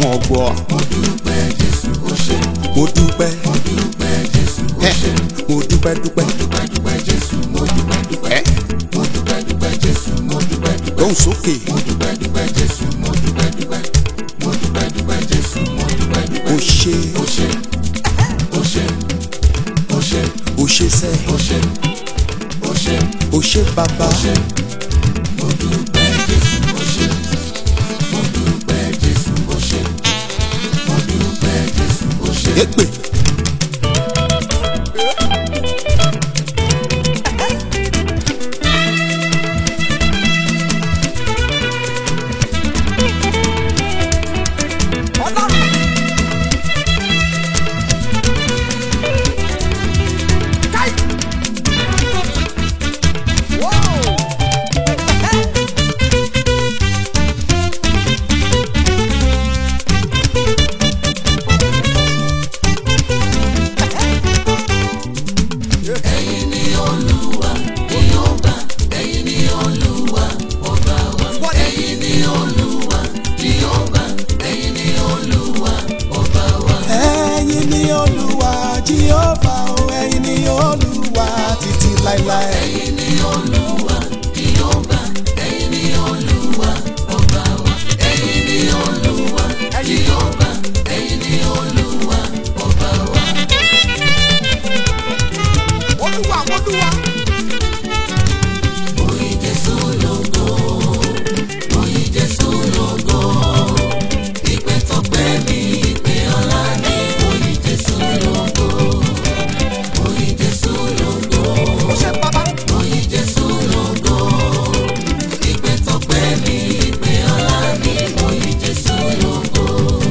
wọn ò gbọ́. mo dúpẹ́ jésù ó ṣe mo dúpẹ́ mo dúpẹ́ jésù ó ẹ́ ṣe mo dúpẹ́ dúpẹ́ dúpẹ́ dúpẹ́ jésù mo dúpẹ́ dúpẹ́ ẹ́ mo dúpẹ́ dúpẹ́ jésù mo dúpẹ́ dúpẹ́ lóhùn sókè mo dúpẹ́ dúpẹ́ jésù mo dúpẹ́ dúpẹ́ mo dúpẹ́ dúpẹ́ jésù mo dúpẹ́ dúpẹ́ o ṣe ó ṣe ó ṣe ó ṣe o ṣe sẹ́ ó ṣe ó ṣe o ṣe bàbá ó ṣe mo dúpẹ́ jésù ó ṣe mo dúpẹ́ jésù ó ṣe mo dúpẹ́ jésù ó ṣe. èpè ẹ̀yin ni olúwa jehova ẹ̀yin ni olúwa ọba wa ẹ̀yin ni olúwa jehova ẹ̀yin ni olúwa ọba wa. ẹ̀yin ni olúwa jíọ́fà o ẹ̀yin ni olúwa títí láéláé. ẹ̀yin ni olúwa jehova ẹ̀yin ni olúwa ọba wa ẹ̀yin ni olúwa jehova ẹ̀yin ni olúwa ọba wa. olúwa olúwa. oyin jésù lógo oyin jésù lógo ìpè tọpẹ́ mi ìpè ọlá ni oyin jésù lógo oyin jésù lógo oyin jésù lógo ìpè tọpẹ́ mi ìpè ọlá ni oyin jésù lógo.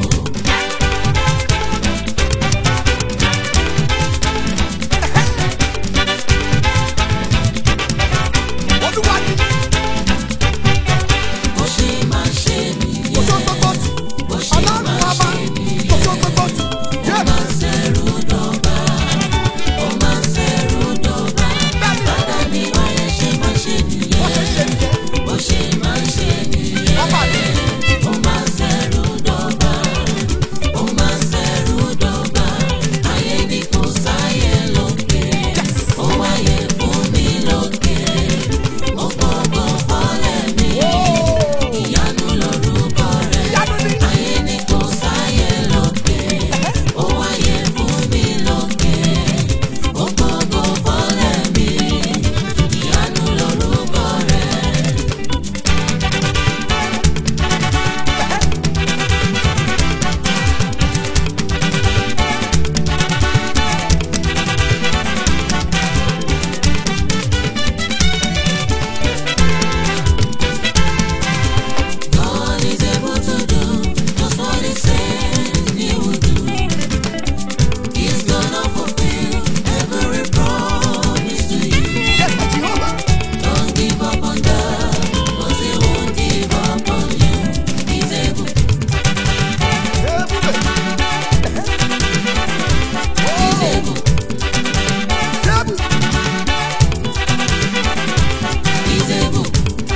bó ṣe máa ṣe nìyẹn bó ṣe máa ṣe nìyẹn ó máa ṣẹ̀rù dọ̀bà ó máa ṣẹ̀rù dọ̀bà bàdà ní wáyé ṣe máa ṣe nìyẹn bó ṣe máa ṣe nìyẹn ó máa ṣẹ̀rù dọ̀bà ó máa ṣẹ̀rù dọ̀bà ayé ni kò sáyé lókè ó wáyé fún mi lókè ó gbọ́gbọ́ fọ́lẹ̀ mi ìyanu lórúkọ rẹ̀ ayé ni kò sáyé lókè ó wáyé fún mi lókè ó gbọ́gbọ́ fọ́lẹ̀ mi ìyanu lórúkọ rẹ̀. God is able to do just what He said He would do. He's gonna fulfill every promise to you. Don't give up on God, 'cause He won't give up on you. He's able, He's able, He's able.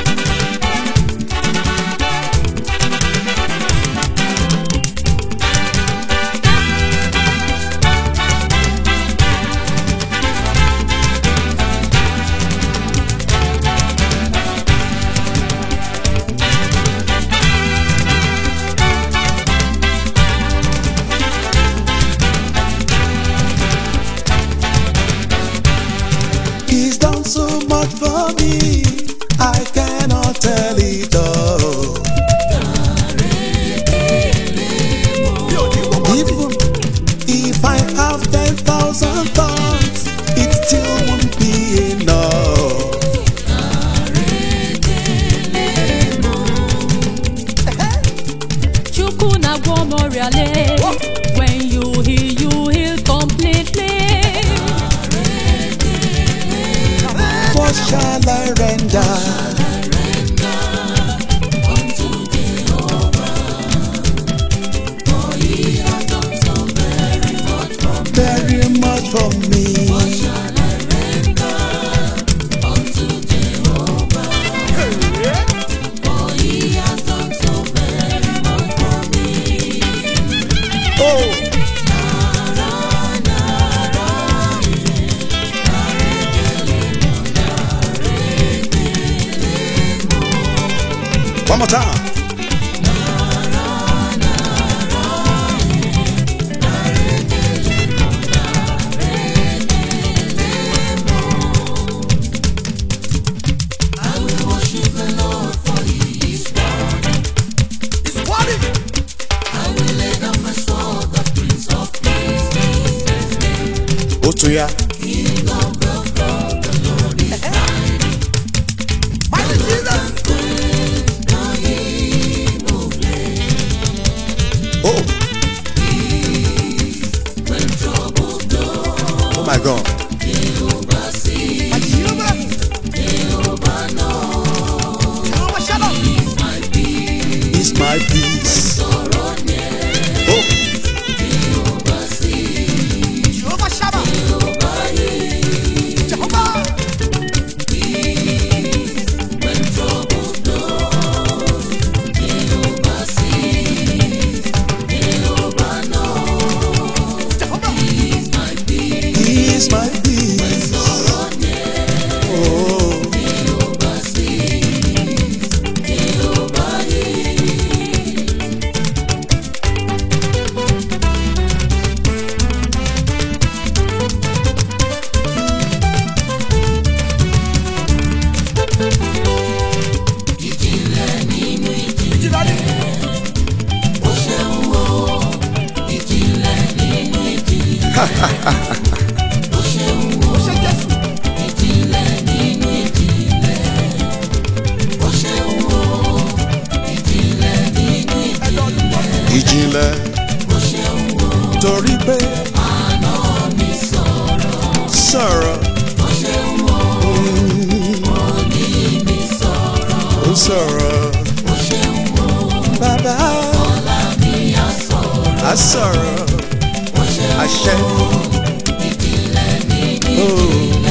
He's done so much for me, I cannot tell it all. Even if I have ten thousand thoughts, it still won't be enough. Chukwu na-agwọ m ọrịa lee. When you heal, you heal completely. What shall I render? Very much for me. One more time. It's worthy. Ó tún yá. Mighty Jesus. Oh. Oh my God. Mighty Jehovah. Jehovah Shalom. It's my peace. Oh. Jehovah Shammah. Jehovah. Jehovah. He's my peace. Oh. Ìjìnlẹ̀ ni. Ó ṣe Jésù. Ẹ̀dọ̀ olùkọ́. Ìjìnlẹ̀. Torí pé. Sọ̀rọ̀. Ó sọ̀rọ̀. Bàbá. A sọ̀rọ̀. Àṣẹ ni. Oh.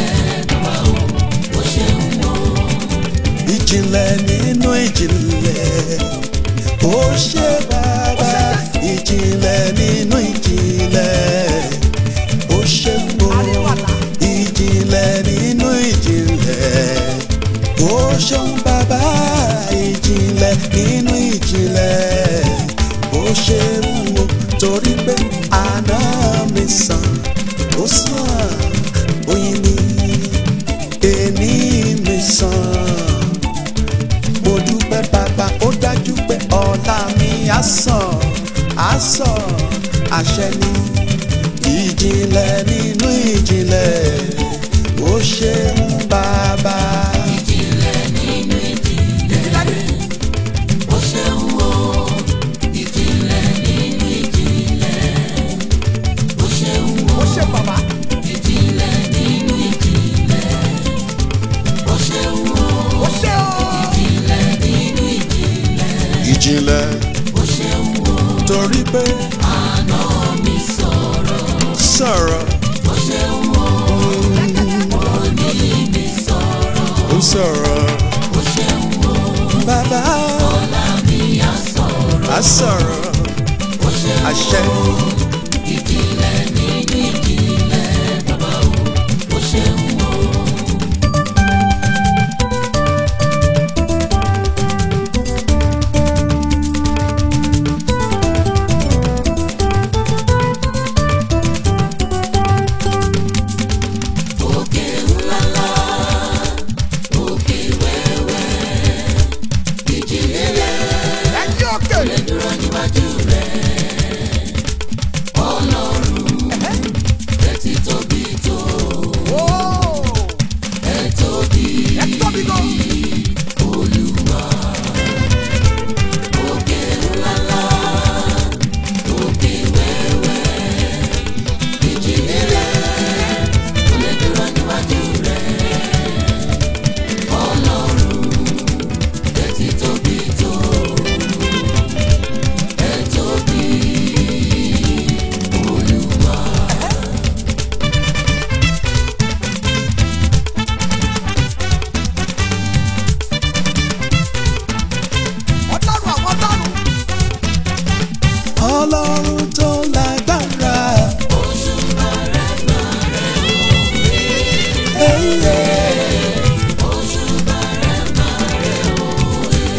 Ìjìnlẹ̀ nínú ìjìnlẹ̀. Ó ṣe bàbá. Ìjìnlẹ̀ nínú ìjìnlẹ̀. Ó ṣe mo. Àríwàlà. Ìjìnlẹ̀ nínú ìjìnlẹ̀. Ó ṣeun bàbá. Ìjìnlẹ̀ nínú ìjìnlẹ̀. Ó ṣe wo torí pé àná mi sàn. Ó sàn oyin mi. Èní mi sàn mo dúpẹ́ bàbá ó dájú pé ọ̀la mi á sàn á sàn àṣẹ ni ìjìnlẹ̀ nínú ìjìnlẹ̀ ó ṣeun bàbá. Ìjìnlẹ̀ ni. Ó ṣe bàbá. Ó ṣe o. ìjìnlẹ̀ torí pé sọ̀rọ̀ ó sọ̀rọ̀ bàbá á sọ̀rọ̀ àṣẹ ni. Ẹ̀yin òkè. Ó. Ẹ tóbi gan.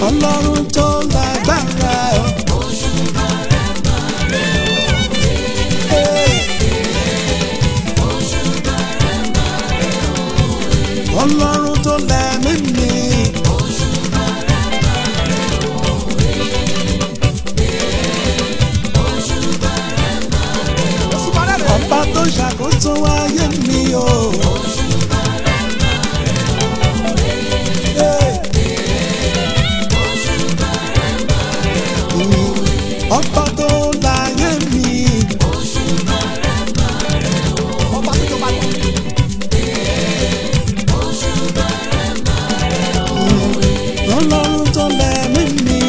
ọlọ́run tó lágbára o. Hey. ọlọ́run tó lẹ́mí mi. ọba tó ṣàkóso ayé mi o. Hey. Mm, ọba tó láyé mi. ọba tó jọba lọ. ọlọ́run tó lẹ́mí mi.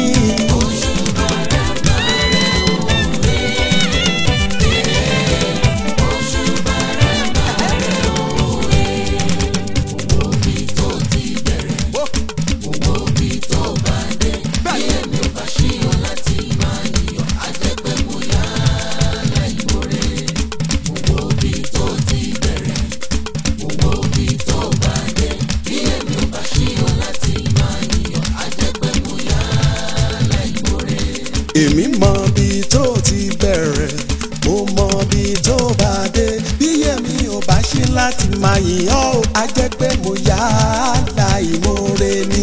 èmi mọ bí tó ti bẹ̀rẹ̀ mo mọ bí tó bá dé bí èmi ò bá ṣe láti máa yìn ọ́ o a jẹ́ pé mo yá láì múre ni.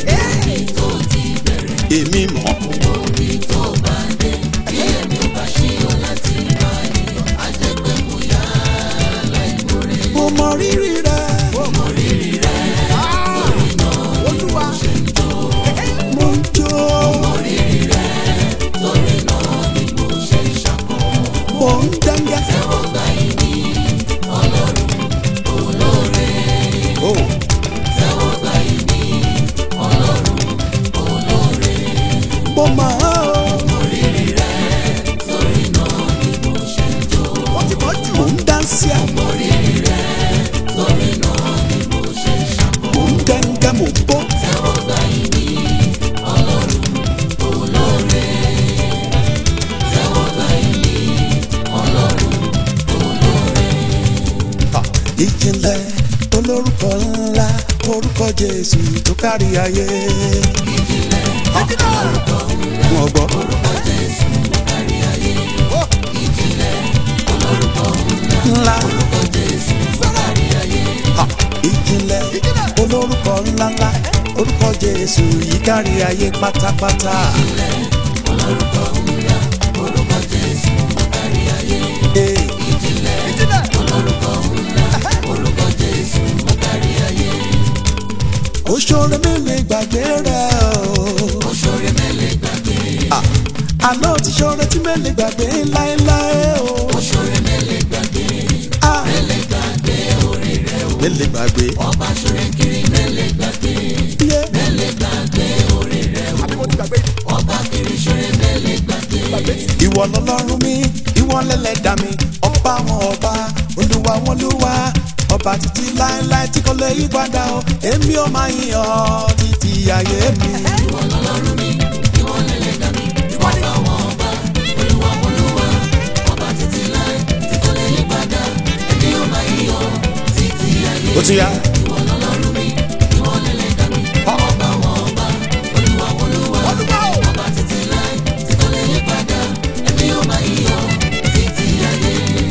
èmi mọ̀. mo mọ rírì rẹ. mo mọ rírì rẹ. olúwa mo ń jó. mo ń dẹ́ngẹ́. Oh. mo mọ̀ ọ́. mo ń dánsì à. mo ń dẹ́ngẹ́ mo bó. Ha, ìjìnlẹ̀ olórúkọ ńlá orúkọ jésù tó kárí ayé. Ha, wọn gbọ́. ńlá Ha, ìjìnlẹ̀ olórúkọ ńláńlá orúkọ jésù yìí kárí ayé pátápátá. Hey. Oṣoore mélòó gbàgbé rẹ̀ o. Oṣoore mélòó gbàgbé. Àná ti ṣoore tí mélòó gbàgbé láéláé o. Oṣoore mélòó gbàgbé. Mélòó gbàgbé orí rẹ̀ o. Mélòó gbàgbé. Ọba ṣoore kiri mélòó gbàgbé. Mélòó gbàgbé orí rẹ̀ o. Àbí mo ti gbàgbé. Ọba kiri ṣoore mélòó gbàgbé. Ìwọ lọlọ́run mi, ìwọ lẹ́lẹ́dàá mi, ọba wọn ọba, olúwa wọn olúwa, ọba títí láéláé tí kò lè yí padà o, èmi ò máa yìn ọ́ títí ayé mi. Ìwọ lọlọ́run mi, ìwọ lẹ́lẹ́dàá mi, ọba wọn ọba, olúwa wọn olúwa, ọba títí láé tí kò lè yí padà, èmi ò máa yìn ọ́ títí ayé mi. Ó ti yá. Ìwọ lọlọ́run mi, ìwọ lẹ́lẹ́dàá mi, ọba wọn ọba, olúwa wọn olúwa, ọba títí láé tí kò lè yí padà, èmi ò máa yìn ọ́ títí ayé.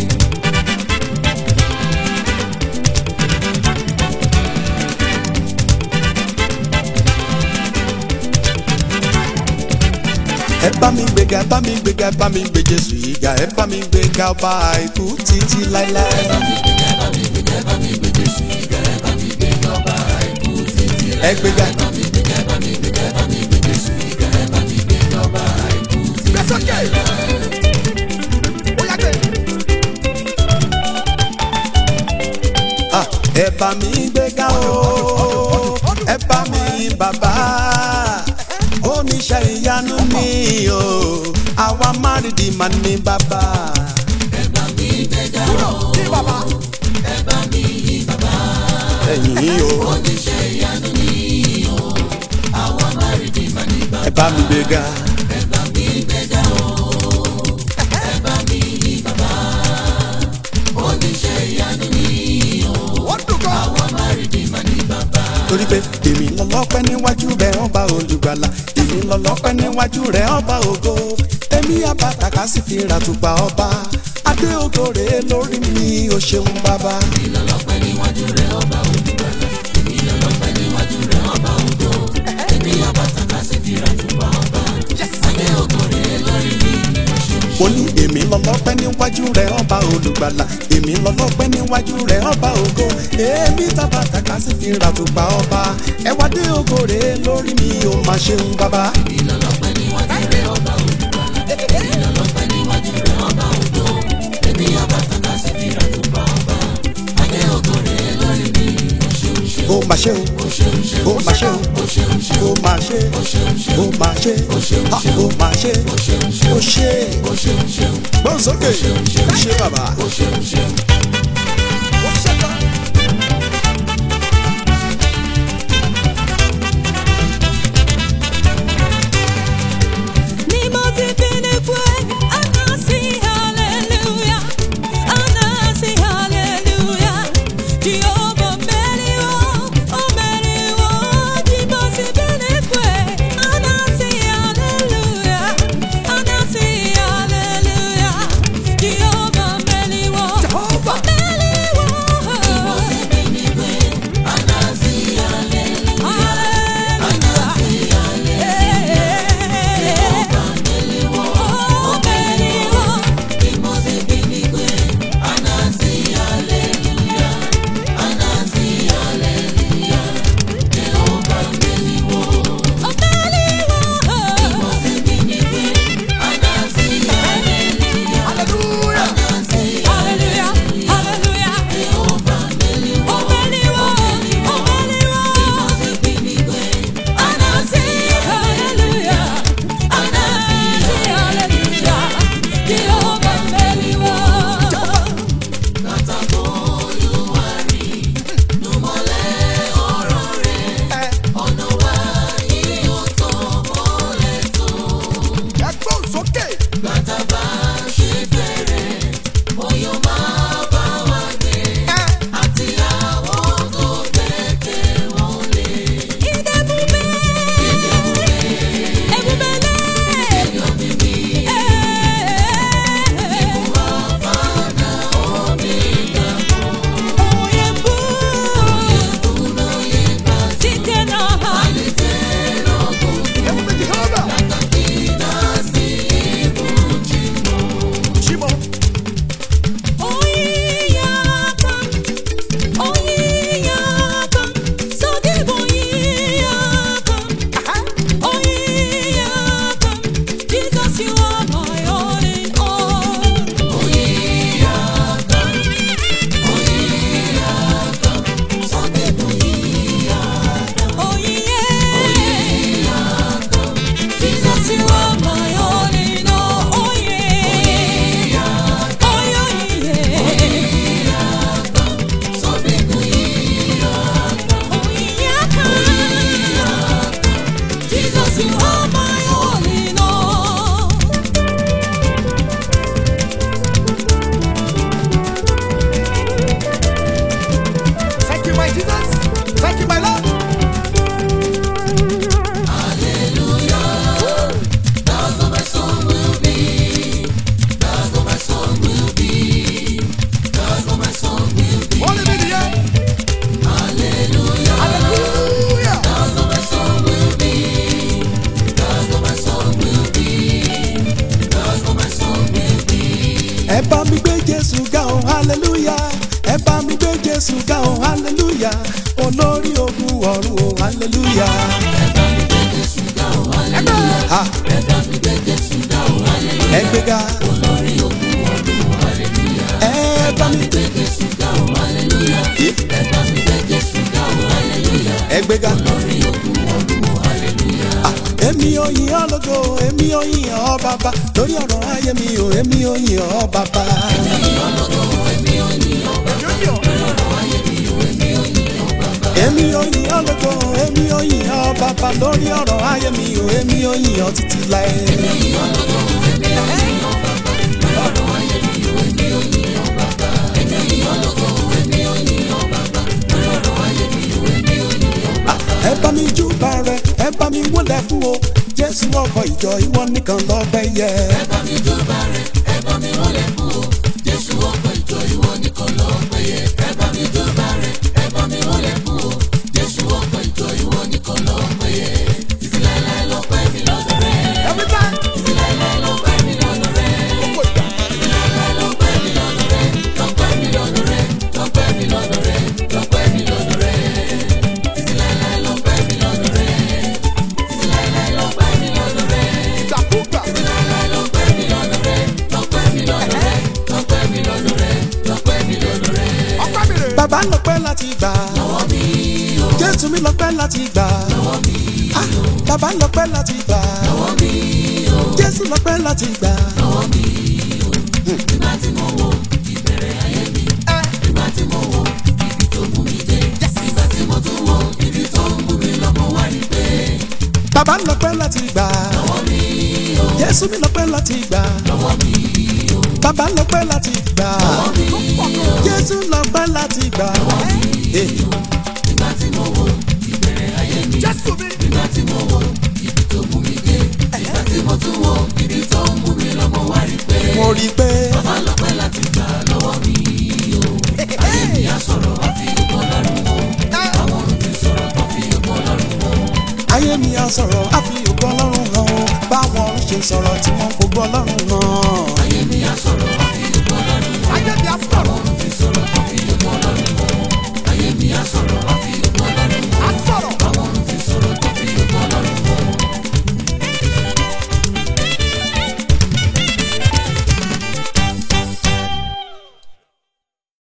ẹ bá mi gbéga ẹ bá mi gbéga ẹ bá mi gbé Jésù yìí ga ẹ bá mi gbéga ọba àìkú títí láéláé. ẹ gbéga. Ah, ẹ bá mi gbéga o ẹ bá mi bàbá oníṣẹ́ ìyanu mi o àwa márìdì mà ní bàbá. ẹ bá mi gbéga o ẹ bá mi bàbá. ẹ̀yin o oníṣẹ́ ìyanu mi o àwa márìdì mà ní bàbá. ẹ bá mi gbéga. ẹ bá mi gbéga o ẹ bá mi bàbá. oníṣẹ́ ìyanu mi o àwa márìdì mà ní bàbá. torí wípé èmi lọ́lọ́pẹ́ níwájú rẹ̀ ọba olùgbàlà èmi lọ́lọ́pẹ́ níwájú rẹ̀ ọba ògo èmi àbàtàkà sì fi ràtùpà ọba adé ògo rèé lórí mi ò ṣeun bàbá. mo ní èmi lọ́lọ́pẹ́ níwájú rẹ̀ ọba olùgbàlà èmi lọ́lọ́pẹ́ níwájú rẹ̀ ọba ògo èmi tàbàtàkà sì fi ràtùpà ọba ẹ wá dé ògo rèé lórí mi ò má ṣeun bàbá. ó mà ṣe o ó mà ṣe o ó mà ṣe ó mà ṣe ha ó mà ṣe ó ṣe gbọ́n sókè ó ṣe bàbá. ó ṣe tán. Ni mo ti fi ní pé anasi hallelujah, anasi hallelujah. Jehovah mẹ́rin o, ó mẹ́rin o. Ni mo ti fi ní pé anasi hallelujah, anasi hallelujah. Jehovah mẹ́rin o, Jehovah. mẹ́rin o. Ni mo ti fi ní pé anasi hallelujah, anasi hallelujah. ẹ gbọ́n sókè. Ebube Jehova. Chimo. Jesus, you are my all in all. Oh yeah, Jesus, you are my all in all. Oh yeah, oh yeah, oh yeah. Jesus, you are my all in all. Thank you, my Jesus. Thank you, my Lord. Only me the end. Hallelujah. ẹ bá mi gbé jésù ga ọ hallelujah ẹ bá mi gbé jésù ga ọ hallelujah olórí ogun ọ̀run ọ hallelujah. Ha. ẹ gbé ga. ẹ bá mi gbé Yé. ẹ gbé ga. Ah, èmi ò yìn ọ́ lógo èmi ò yìn ọ́ bàbá lórí ọ̀rọ̀ ayé mi ò èmi ò yìn ọ́ bàbá. èmi ò yìn ọ́ lógo èmi ò yìn ọ́ bàbá lórí ọ̀rọ̀ ayé mi ò èmi ò yìn ọ́ títí láé. bá mi júbà rẹ̀ ẹ bá mi wólẹ̀ fún o jésù ọkọ̀ ìjọ ìwọ nìkan lọ́pẹ́ yẹ. ẹ bá mi jọba rẹ̀ ẹ bá mi wọlé fún o jésù ọkọ̀ ìjọ ìwọ nìkan ló péye ẹ bá mi jọba rẹ̀ ẹ bá mi wọlé fún o jésù ọkọ̀ ìjọ ìwọ nìkan ló péye títí láéláé ló pẹ́ mi lọ́dọ̀ rẹ̀ every time títí láéláé ló pẹ́ mi lọ́dọ̀ rẹ̀ gbogbo ìgbà. títí láéláé ló pẹ́ mi lọ́dọ̀ rẹ̀ ló pẹ́ mi lọ́dọ̀ rẹ̀ ló pẹ́ mi lọ́dọ̀ rẹ̀ ló pẹ́ mi lọ́dọ̀ rẹ̀ títí láéláé ló pẹ́ mi lọ́dọ̀ rẹ̀ títí láéláé ló pẹ́ mi lọ́dọ̀ rẹ̀. ìgbàkúgbà. bàbá lọ́pẹ́ láti gbà. jésù mi lọ́pẹ́ láti gbà. Ah, bàbá lọ́pẹ́ láti gbà. jésù lọ́pẹ́ láti gbà. bàbá lọ́pẹ́ láti gbà. jésù mi lọ́pẹ́ láti gbà. bàbá lọ́pẹ́ láti gbà. jésù lọ́pẹ́ láti gbà. Eh. Jésù mi. mo rí i pé. ayé mi á sọ̀rọ̀ á fi ògo ọlọ́run hàn ó báwọn ọ̀run ṣe sọ̀rọ̀ tí wọ́n fògo ọlọ́run hàn.